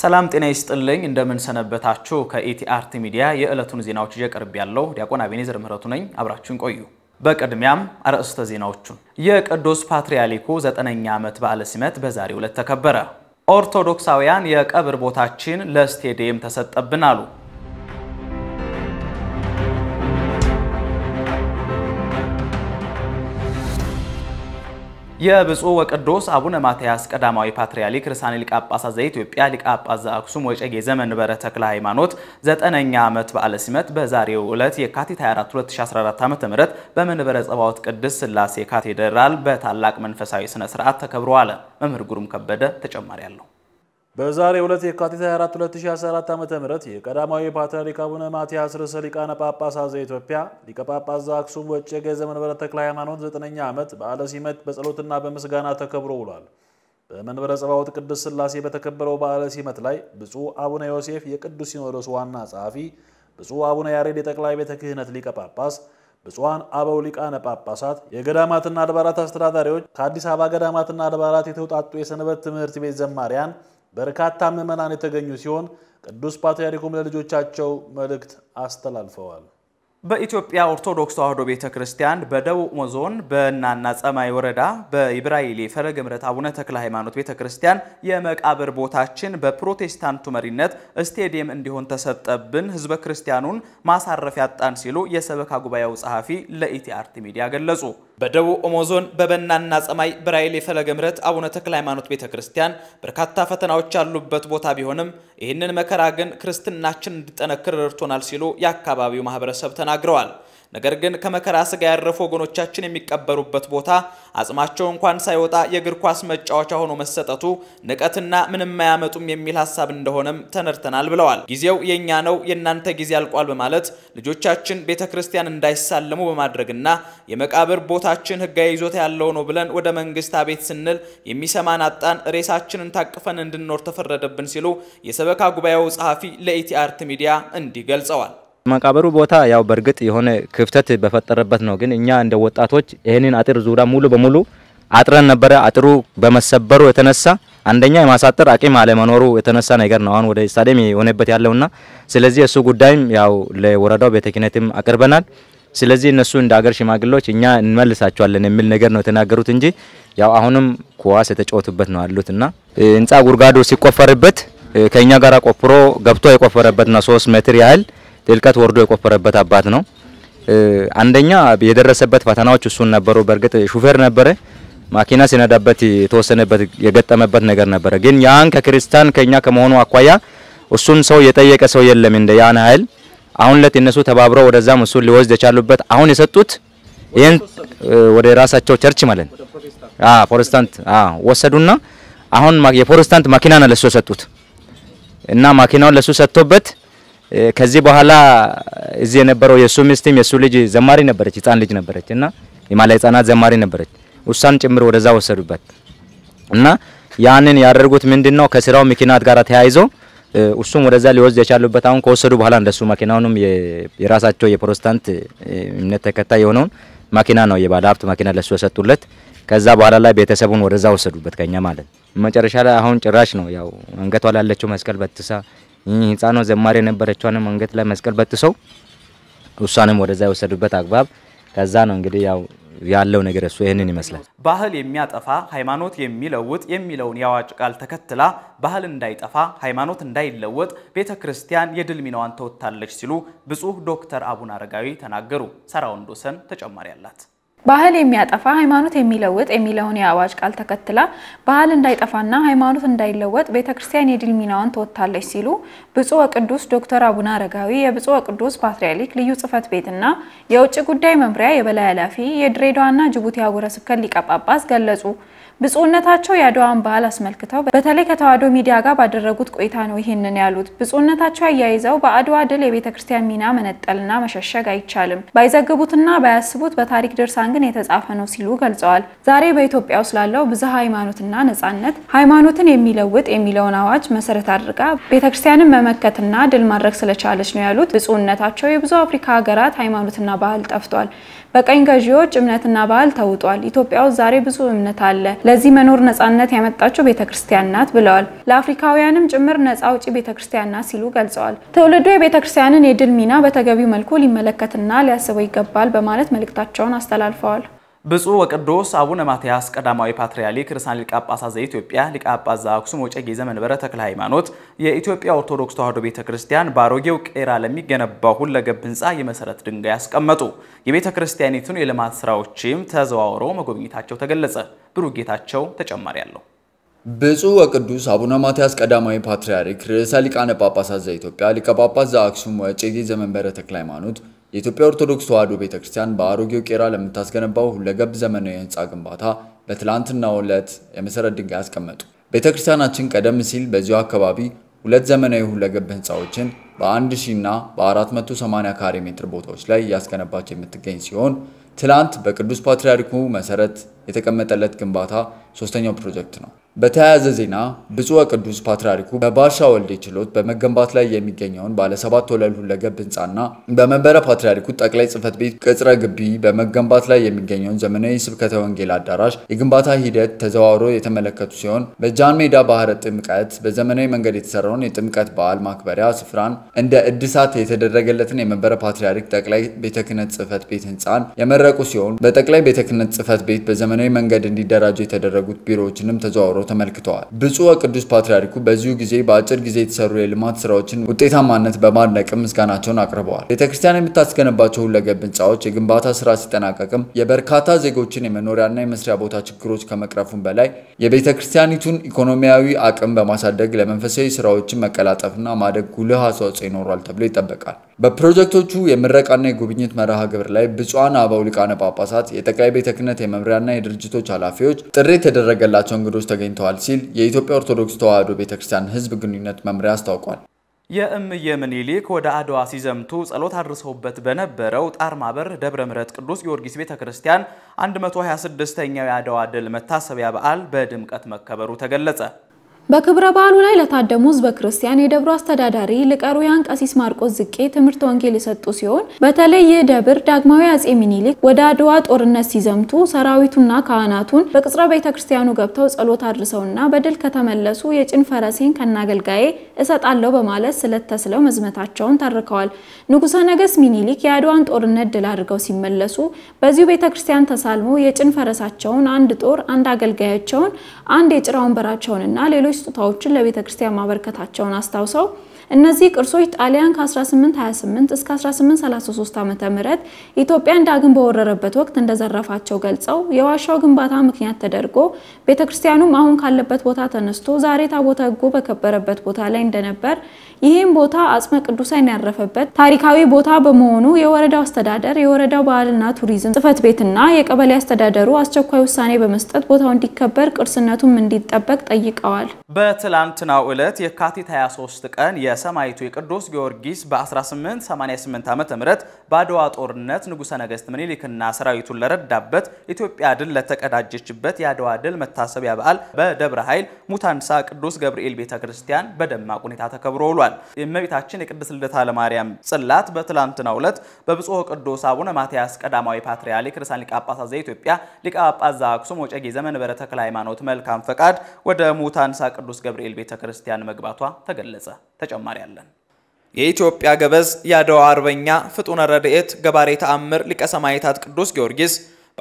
ሰላም ጤና ይስጥልኝ። እንደምን ሰነበታችሁ? ከኢቲአርት ሚዲያ የዕለቱን ዜናዎች ይዤ ቀርብ ያለው ዲያቆን አቤኔዘር ምህረቱ ነኝ። አብራችሁን ቆዩ። በቅድሚያም አርዕስተ ዜናዎቹን። የቅዱስ ፓትርያርኩ ዘጠነኛ ዓመት በዓለ ሲመት በዛሬው ዕለት ተከበረ። ኦርቶዶክሳውያን የቀብር ቦታችን ለስቴዲየም ተሰጠብን አሉ። የብፁዕ ወቅዱስ አቡነ ማትያስ ቀዳማዊ ፓትርያርክ ርዕሳነ ሊቃነ ጳጳሳት ዘኢትዮጵያ ሊቀ ጳጳስ ዘአክሱም ወዕጨጌ ዘመንበረ ተክለ ሃይማኖት ዘጠነኛ ዓመት በዓለ ሲመት በዛሬው ዕለት የካቲት 24 2014 ዓ.ም በመንበረ ጸባዖት ቅድስት ሥላሴ ካቴድራል በታላቅ መንፈሳዊ ሥነ ሥርዓት ተከብሮ ዋለ። መምህር ጉሩም ከበደ ተጨማሪ አለው። በዛሬው ዕለት የካቲት 24 2014 ዓ.ም የቀዳማዊ ፓትርያርክ አቡነ ማትያስ ርዕሰ ሊቃነ ጳጳሳት ዘኢትዮጵያ ሊቀ ጳጳስ ዘአክሱም ወዕጨጌ ዘመንበረ ተክለ ሃይማኖት ዘጠነኛ ዓመት በዓለ ሲመት በጸሎትና በምስጋና ተከብሮ ውሏል። በመንበረ ጸባዖት ቅድስት ሥላሴ በተከበረው በዓለ ሲመት ላይ ብፁዕ አቡነ ዮሴፍ የቅዱስ ሲኖዶስ ዋና ጸሐፊ፣ ብፁዕ አቡነ ያሬድ የጠቅላይ ቤተ ክህነት ሊቀ ጳጳስ፣ ብፁዓን አበው ሊቃነ ጳጳሳት፣ የገዳማትና አድባራት አስተዳዳሪዎች፣ ከአዲስ አበባ ገዳማትና አድባራት የተውጣጡ የሰንበት ትምህርት ቤት ዘማሪያን በርካታ ምዕመናን የተገኙ ሲሆን ቅዱስ ፓትርያርኩም ለልጆቻቸው መልእክት አስተላልፈዋል። በኢትዮጵያ ኦርቶዶክስ ተዋሕዶ ቤተ ክርስቲያን በደቡብ ኦሞ ዞን በእናና ጸማይ ወረዳ በኢብራይሌ ፈለገ ምሕረት አቡነ ተክለ ሃይማኖት ቤተ ክርስቲያን የመቃብር ቦታችን በፕሮቴስታንቱ መሪነት ስቴዲየም እንዲሆን ተሰጠብን፣ ሕዝበ ክርስቲያኑን ማሳረፊያ ያጣን ሲሉ የሰበካ ጉባኤው ጸሐፊ ለኢቲአርት ሚዲያ ገለጹ። በደቡብ ኦሞ ዞን በበናና ጸማይ ብራይሌ ፈለገ ምሕረት አቡነ ተክለ ሃይማኖት ቤተ ክርስቲያን በርካታ ፈተናዎች ያሉበት ቦታ ቢሆንም ይህንን መከራ ግን ክርስትናችን እንዲጠነክር ረድቶናል ሲሉ የአካባቢው ማህበረሰብ ተናግረዋል። ነገር ግን ከመከራ ስጋ ያረፉ ወገኖቻችን የሚቀበሩበት ቦታ አጽማቸው እንኳን ሳይወጣ የእግር ኳስ መጫወቻ ሆኖ መሰጠቱ ንቀትና ምንም አያመጡም የሚል ሀሳብ እንደሆነም ተነድተናል ብለዋል። ጊዜው የእኛ ነው፣ የእናንተ ጊዜ አልቋል በማለት ልጆቻችን ቤተ ክርስቲያን እንዳይሳለሙ በማድረግና የመቃብር ቦታችን ሕጋዊ ይዞታ ያለው ነው ብለን ወደ መንግስት አቤት ስንል የሚሰማን አጣን፣ ሬሳችንን ታቅፈን እንድንኖር ተፈረደብን ሲሉ የሰበካ ጉባኤው ጸሐፊ ለኢቲአርት ሚዲያ እንዲህ ገልጸዋል። መቃብሩ ቦታ ያው በእርግጥ የሆነ ክፍተት በፈጠረበት ነው። ግን እኛ እንደ ወጣቶች ይህንን አጥር ዙሪያ ሙሉ በሙሉ አጥረን ነበረ። አጥሩ በመሰበሩ የተነሳ አንደኛ የማሳጠር አቅም አለመኖሩ የተነሳ ነገር ነው አሁን ወደ ስታዲየም የሆነበት ያለውና ስለዚህ እሱ ጉዳይም ያው ለወረዳው ቤተ ክህነትም አቅርበናል። ስለዚህ እነሱ እንደ ሀገር ሽማግሌዎች እኛ እንመልሳቸዋለን የሚል ነገር ነው የተናገሩት እንጂ ያው አሁንም ኳስ የተጫወቱበት ነው ያሉትና ህንጻ ጉድጓዱ ሲቆፈርበት ከኛ ጋር ቆፍሮ ገብቶ የቆፈረበት ነው ሶስት ሜትር ያህል ጥልቀት ወርዶ የቆፈረበት አባት ነው። አንደኛ የደረሰበት ፈተናዎች እሱን ነበሩ። በእርግጥ ሹፌር ነበረ። ማኪና ሲነዳበት የተወሰነበት የገጠመበት ነገር ነበረ። ግን ያን ከክርስቲያን ከኛ ከመሆኑ አኳያ እሱን ሰው የጠየቀ ሰው የለም እንደ ያን ኃይል አሁን ለት እነሱ ተባብረው ወደዛም እሱን ሊወስድ የቻሉበት አሁን የሰጡት ይህን ወደ ራሳቸው ቸርች ማለት ነው። አዎ ፕሮቴስታንት አዎ ወሰዱና አሁን የፕሮቴስታንት ማኪና ነው ለሱ የሰጡት እና ማኪናውን ለሱ ሰጥቶበት ከዚህ በኋላ እዚህ የነበረው የሱ ሚስትም የሱ ልጅ ዘማሪ ነበረች፣ ህፃን ልጅ ነበረች እና የማላ ህፃናት ዘማሪ ነበረች። እሷን ጭምር ወደዛ ወሰዱበት እና ያንን ያደርጉት ምንድነው ከስራው ምክንያት ጋር ተያይዞ እሱም ወደዛ ሊወስድ የቻሉበት አሁን ከወሰዱ በኋላ እንደሱ መኪናውንም የራሳቸው የፕሮቴስታንት እምነት ተከታይ የሆነውን መኪና ነው የባለ ሀብት መኪና ለሱ የሰጡለት። ከዛ በኋላ ላይ ቤተሰቡን ወደዛ ወሰዱበት ከኛ ማለት መጨረሻ ላይ አሁን ጭራሽ ነው ያው አንገቷ ላይ ያለችው መስቀል በትሳ ይህ ህፃኗ ዘማሪ የነበረችዋንም አንገት ላይ መስቀል በጥሰው እሷንም ወደዛ የወሰዱበት አግባብ ከዛ ነው እንግዲህ ያው ያለው ነገር እሱ ይህንን ይመስላል። ባህል የሚያጠፋ ሃይማኖት የሚለውጥ የሚለውን የአዋጅ ቃል ተከትላ ባህል እንዳይጠፋ ሃይማኖት እንዳይለወጥ ቤተ ክርስቲያን የድል ሚናዋን ተወጥታለች ሲሉ ብፁዕ ዶክተር አቡነ አረጋዊ ተናገሩ። ሰራ ወንዶሰን ተጨማሪ አላት። ባህል የሚያጠፋ ሃይማኖት የሚለውጥ የሚለውን የአዋጅ ቃል ተከትላ ባህል እንዳይጠፋና ሃይማኖት እንዳይለወጥ ቤተ ክርስቲያን የድል ሚናዋን ተወጥታለች ሲሉ ብፁዕ ወቅዱስ ዶክተር አቡነ አረጋዊ የብፁዕ ወቅዱስ ፓትርያርክ ልዩ ጽሕፈት ቤትና የውጭ ጉዳይ መምሪያ የበላይ ኃላፊ የድሬዳዋና ጅቡቲ አህጉረ ስብከት ሊቀ ጳጳስ ገለጹ። ብፁዕነታቸው የአድዋን በዓል አስመልክተው በተለይ ከተዋሕዶ ሚዲያ ጋር ባደረጉት ቆይታ ነው ይህንን ያሉት። ብፁዕነታቸው አያይዘው በአድዋ ድል የቤተ ክርስቲያን ሚና መነጠልና መሸሸግ አይቻልም፣ ባይዘግቡትና ባያስቡት በታሪክ ድርሳን ግን የተጻፈ ነው ሲሉ ገልጸዋል። ዛሬ በኢትዮጵያ ውስጥ ላለው ብዝሃ ሃይማኖትና ነጻነት ሃይማኖትን የሚለውጥ የሚለውን አዋጅ መሰረት አድርጋ ቤተ ክርስቲያንን መመከትና ድል ማድረግ ስለቻለች ነው ያሉት ብፁዕነታቸው የብዙ አፍሪካ ሀገራት ሃይማኖትና ባህል ጠፍቷል። በቀኝ ገዢዎች እምነትና ባህል ተውጧል። ኢትዮጵያ ውስጥ ዛሬ ብዙ እምነት አለ። ለዚህ መኖር ነጻነት ያመጣችው ቤተ ክርስቲያን ናት ብለዋል። ለአፍሪካውያንም ጭምር ነጻ አውጪ ቤተ ክርስቲያን ናት ሲሉ ገልጸዋል። ትውልዱ የቤተ ክርስቲያንን የድል ሚና በተገቢው መልኩ ሊመለከትና ሊያስበው ይገባል በማለት መልእክታቸውን አስተላልፈዋል። ብፁዕ ወቅዱስ አቡነ ማትያስ ቀዳማዊ ፓትርያርክ ርዕሰ ሊቃነ ጳጳሳት ዘኢትዮጵያ ሊቀ ጳጳስ ዘአክሱም ወዕጨጌ ዘመንበረ ተክለ ሃይማኖት የኢትዮጵያ ኦርቶዶክስ ተዋሕዶ ቤተ ክርስቲያን በአሮጌው ቄራ ለሚገነባው ሁለገብ ሕንፃ የመሰረት ድንጋይ አስቀመጡ። የቤተ ክርስቲያኒቱን የልማት ስራዎችም ተዘዋውረው መጎብኘታቸው ተገለጸ። ብሩክ ጌታቸው ተጨማሪ አለው። ብፁዕ ወቅዱስ አቡነ ማትያስ ቀዳማዊ ፓትርያርክ ርዕሰ ሊቃነ ጳጳሳት ዘኢትዮጵያ ሊቀ ጳጳስ ዘአክሱም ወዕጨጌ ዘመንበረ ተክለ ሃይማኖት የኢትዮጵያ ኦርቶዶክስ ተዋሕዶ ቤተክርስቲያን በአሮጌው ቄራ ለምታስገነባው ሁለገብ ዘመናዊ የህንፃ ግንባታ በትላንትናው ዕለት የመሰረት ድንጋይ አስቀመጡ። ቤተክርስቲያናችን ቀደም ሲል በዚሁ አካባቢ ሁለት ዘመናዊ ሁለገብ ህንፃዎችን በ1000 እና በ480 ካሬ ሜትር ቦታዎች ላይ እያስገነባች የምትገኝ ሲሆን ትላንት በቅዱስ ፓትርያርኩ መሰረት የተቀመጠለት ግንባታ ሶስተኛው ፕሮጀክት ነው። በተያያዘ ዜና ብፁዕ ወቅዱስ ፓትርያርኩ በባሻ ወልዴ ችሎት በመገንባት ላይ የሚገኘውን ባለ ሰባት ወለል ሁለገብ ህንፃና በመንበረ ፓትርያርኩ ጠቅላይ ጽሕፈት ቤት ቅጽረ ግቢ በመገንባት ላይ የሚገኘውን ዘመናዊ ስብከተ ወንጌል አዳራሽ የግንባታ ሂደት ተዘዋውሮ የተመለከቱ ሲሆን በጃን ሜዳ ባህረ ጥምቀት በዘመናዊ መንገድ የተሰራውን የጥምቀት በዓል ማክበሪያ ስፍራን እንደ እድሳት የተደረገለትን የመንበረ ፓትርያርክ ጠቅላይ ቤተ ክህነት ጽሕፈት ቤት ህንፃን የመረቁ ሲሆን በጠቅላይ ቤተ ክህነት ጽሕፈት ቤት በዘመናዊ መንገድ እንዲደራጁ የተደረጉት ቢሮዎችንም ተዘዋውረው ተመልክተዋል። ብፁዕ ወቅዱስ ፓትርያርኩ በዚሁ ጊዜ በአጭር ጊዜ የተሰሩ የልማት ስራዎችን ውጤታማነት በማድነቅም ምስጋናቸውን አቅርበዋል። ቤተክርስቲያን የምታስገነባቸው ሁለገብ ህንፃዎች የግንባታ ስራ ሲጠናቀቅም የበርካታ ዜጎችን የመኖሪያና የመስሪያ ቦታ ችግሮች ከመቅረፉም በላይ የቤተክርስቲያኒቱን ኢኮኖሚያዊ አቅም በማሳደግ ለመንፈሳዊ ስራዎችን መቀላጠፍና ማደግ ጉልህ አስተዋጽኦ ይኖሯል ተብሎ ይጠበቃል። በፕሮጀክቶቹ የምረቃና የጉብኝት መርሃ ግብር ላይ ብፁዓን አበው ሊቃነ ጳጳሳት፣ የጠቅላይ ቤተ ክህነት የመምሪያና የድርጅቶች ኃላፊዎች፣ ጥሪ የተደረገላቸው እንግዶች ተገኝተዋል ሲል የኢትዮጵያ ኦርቶዶክስ ተዋሕዶ ቤተክርስቲያን ሕዝብ ግንኙነት መምሪያ አስታውቋል። የእምዬ ምኒልክ ወደ አድዋ ሲዘምቱ ጸሎት አድርሰውበት በነበረው ጣር ማበር ደብረ ምሕረት ቅዱስ ጊዮርጊስ ቤተ ክርስቲያን 126ኛው የአድዋ ድል መታሰቢያ በዓል በድምቀት መከበሩ ተገለጸ። በክብረ በዓሉ ላይ ለታደሙ ህዝበ ክርስቲያን የደብሩ አስተዳዳሪ ሊቀ ኅሩያን ቀሲስ ማርቆስ ዝቄ ትምህርት ወንጌል የሰጡ ሲሆን በተለይ ይህ ደብር ዳግማዊ አጼ ሚኒሊክ ወደ አድዋ ጦርነት ሲዘምቱ ሰራዊቱና ካህናቱን በቅጽረ ቤተ ክርስቲያኑ ገብተው ጸሎት አድርሰውና በድል ከተመለሱ የጭን ፈረሴን ከናገልጋዬ እሰጣለሁ በማለት ስለት ተስለው መዝመታቸውን ተርከዋል። ንጉሠ ነገሥት ሚኒሊክ የአድዋን ጦርነት ድል አድርገው ሲመለሱ በዚሁ ቤተ ክርስቲያን ተሳልመው የጭን ፈረሳቸውን፣ አንድ ጦር፣ አንድ አገልጋያቸውን፣ አንድ የጭራ ወንበራቸውንና ሌሎች ስጦታዎችን ለቤተ ክርስቲያን ማበርከታቸውን አስታውሰው እነዚህ ቅርሶች ጣሊያን ከ1828 እስከ 1833 ዓ.ም ኢትዮጵያን ዳግም በወረረበት ወቅት እንደዘረፋቸው ገልጸው የዋሻው ግንባታ ምክንያት ተደርጎ ቤተ ክርስቲያኑም አሁን ካለበት ቦታ ተነስቶ ዛሬ ታቦተ ሕጉ በከበረበት ቦታ ላይ እንደነበር ይህም ቦታ አጽመ ቅዱሳን ያረፈበት ታሪካዊ ቦታ በመሆኑ የወረዳው አስተዳደር የወረዳው ባህልና ቱሪዝም ጽሕፈት ቤትና የቀበሌ አስተዳደሩ አስቸኳይ ውሳኔ በመስጠት ቦታው እንዲከበር ቅርስነቱም እንዲጠበቅ ጠይቀዋል። በትላንትናው ዕለት የካቲት 23 ቀን የሰማዕቱ የቅዱስ ጊዮርጊስ በ1888 ዓ.ም በአድዋ ጦርነት ንጉሠ ነገሥት ምኒልክና ሰራዊቱን ለረዳበት ኢትዮጵያ ድል ለተቀዳጀችበት የአድዋ ድል መታሰቢያ በዓል በደብረ ኃይል ሙታንሳ ቅዱስ ገብርኤል ቤተ ክርስቲያን በደማቅ ሁኔታ ተከብሮ ውሏል። የእመቤታችን የቅድስት ልደታ ለማርያም ጽላት በትላንትናው ዕለት በብፁዕ ቅዱስ አቡነ ማትያስ ቀዳማዊ ፓትርያርክ ርዕሰ ሊቃነ ጳጳሳት ዘኢትዮጵያ ሊቀ ጳጳስ ዘአክሱም ወዕጨጌ ዘመንበረ ተክለ ሃይማኖት መልካም ፈቃድ ወደ ሙታንሳ ቅዱስ ገብርኤል ቤተ ክርስቲያን መግባቷ ተገለጸ። ተጨማሪ አለን። የኢትዮጵያ ገበዝ የአድዋ አርበኛ ፍጡነ ረድኤት ገባሬ ተአምር ሊቀ ሰማዕታት ቅዱስ ጊዮርጊስ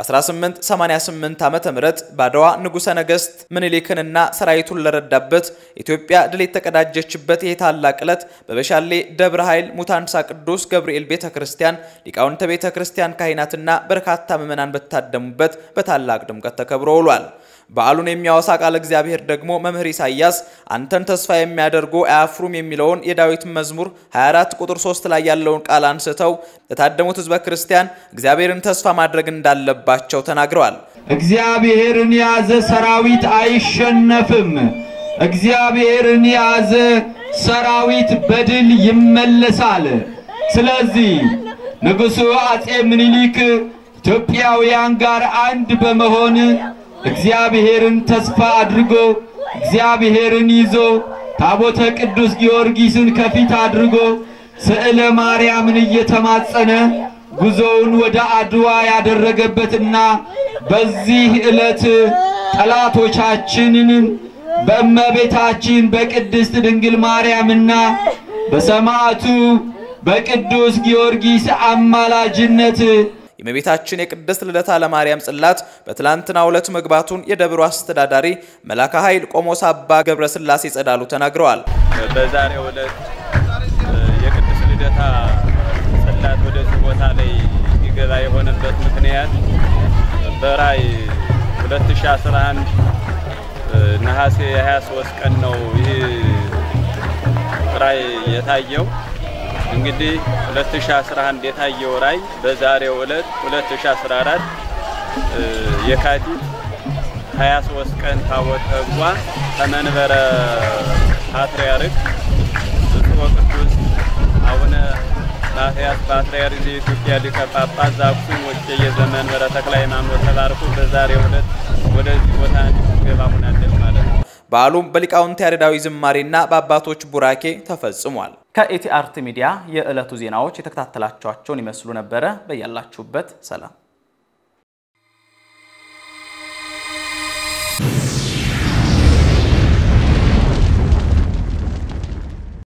በ1888 ዓመተ ምህረት በአድዋ ንጉሠ ነገሥት ምኒልክንና ሰራዊቱን ለረዳበት ኢትዮጵያ ድል የተቀዳጀችበት ይህ ታላቅ ዕለት በበሻሌ ደብረ ኃይል ሙታንሳ ቅዱስ ገብርኤል ቤተ ክርስቲያን ሊቃውንተ ቤተ ክርስቲያን ካህናትና በርካታ ምዕመናን በታደሙበት በታላቅ ድምቀት ተከብሮ ውሏል። በዓሉን የሚያወሳ ቃል እግዚአብሔር ደግሞ መምህር ኢሳይያስ አንተን ተስፋ የሚያደርጉ አያፍሩም የሚለውን የዳዊት መዝሙር 24 ቁጥር 3 ላይ ያለውን ቃል አንስተው ለታደሙት ሕዝበ ክርስቲያን እግዚአብሔርን ተስፋ ማድረግ እንዳለባቸው ተናግረዋል። እግዚአብሔርን የያዘ ሰራዊት አይሸነፍም። እግዚአብሔርን የያዘ ሰራዊት በድል ይመለሳል። ስለዚህ ንጉሡ አጼ ምኒልክ ኢትዮጵያውያን ጋር አንድ በመሆን እግዚአብሔርን ተስፋ አድርጎ እግዚአብሔርን ይዞ ታቦተ ቅዱስ ጊዮርጊስን ከፊት አድርጎ ስዕለ ማርያምን እየተማጸነ ጉዞውን ወደ አድዋ ያደረገበትና በዚህ ዕለት ጠላቶቻችንን በእመቤታችን በቅድስት ድንግል ማርያምና በሰማዕቱ በቅዱስ ጊዮርጊስ አማላጅነት የእመቤታችን የቅድስት ልደታ ለማርያም ጽላት በትላንትናው ዕለት መግባቱን የደብሩ አስተዳዳሪ መላከ ኃይል ቆሞስ አባ ገብረ ሥላሴ ጸዳሉ ተናግረዋል። በዛሬው ዕለት የቅድስት ልደታ ጽላት ወደዚህ ቦታ ላይ እንዲገባ የሆነበት ምክንያት በራይ 2011 ነሐሴ 23 ቀን ነው ይህ ራይ የታየው። እንግዲህ 2011 የታየው ራይ በዛሬው ዕለት 2014 የካቲት 23 ቀን ታቦተ ሕጓ ከመንበረ ፓትርያርክ ብፁዕ ወቅዱስ አቡነ ማትያስ ፓትርያርክ ዘኢትዮጵያ ሊቀ ጳጳስ ዘአክሱም ወዕጨጌ ዘመንበረ ተክለ ሃይማኖት ተባርኮ በዛሬው ዕለት ወደዚህ ቦታ እንዲገባ ሆናለች ማለት ነው። በዓሉም በሊቃውንት ያሬዳዊ ዝማሬና በአባቶች ቡራኬ ተፈጽሟል። ከኢቲአርት ሚዲያ የዕለቱ ዜናዎች የተከታተላችኋቸውን ይመስሉ ነበረ። በያላችሁበት ሰላም